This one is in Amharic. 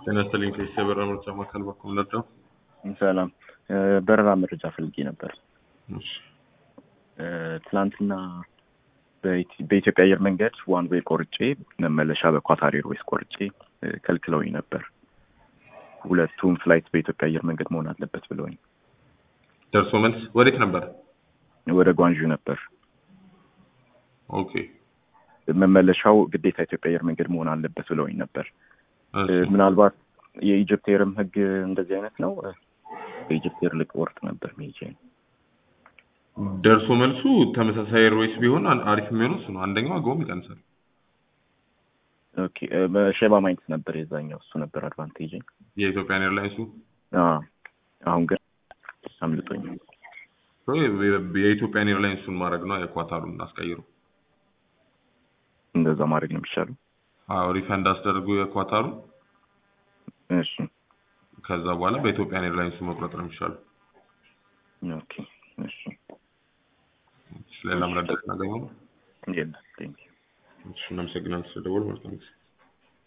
ጤና ይስጥልኝ ከኢሲያ በረራ መረጃ ማዕከል በኩል ነበር። ሰላም በረራ መረጃ ፈልጌ ነበር። እሺ ትናንትና በኢት- በኢትዮጵያ አየር መንገድ ዋን ዌይ ቆርጬ መመለሻ በኳታር ኤርዌይስ ቆርጬ እ፣ ከልክለውኝ ነበር። ሁለቱም ፍላይት በኢትዮጵያ አየር መንገድ መሆን አለበት ብለውኝ ደርሶ መልስ ወዴት ነበር? ወደ ጓንዡ ነበር። ኦኬ መመለሻው ግዴታ ኢትዮጵያ አየር መንገድ መሆን አለበት ብለውኝ ነበር። እ፣ እሺ። ምናልባት የኢጅፕት ኤርም ህግ እንደዚህ አይነት ነው። እ፣ በኢጅፕት ኤር ልቆርጥ ነበር ሜጄ ደርሶ መልሱ ተመሳሳይ ኤርዌይስ ቢሆን አን- አሪፍ የሚሆነው እሱ ነው። አንደኛው ዋጋውም ይቀንሳል። ኦኬ እ፣ በሼባ ማይንስ ነበር የዛኛው እሱ ነበር አድቫንቴጅ። የኢትዮጵያን ኤርላይንሱ አሁን ግን አምልጦኝ ሶ የ- የኢትዮጵያን ኤርላይንሱን ማድረግ ነው። የኳታሩን አስቀይሩ። እንደዛ ማድረግ ነው የሚሻለው። አዎ ሪፈንድ አስደርጉ የኳታሩ። እሺ ከዛ በኋላ በኢትዮጵያን ኤርላይንሱ መቁረጥ ነው የሚሻለው። ኦኬ እሺ ሌላ መረዳት እናገኘው። የለም ቴንክ ዩ እሺ እናመሰግናለን ስለደወል መልካም ጊዜ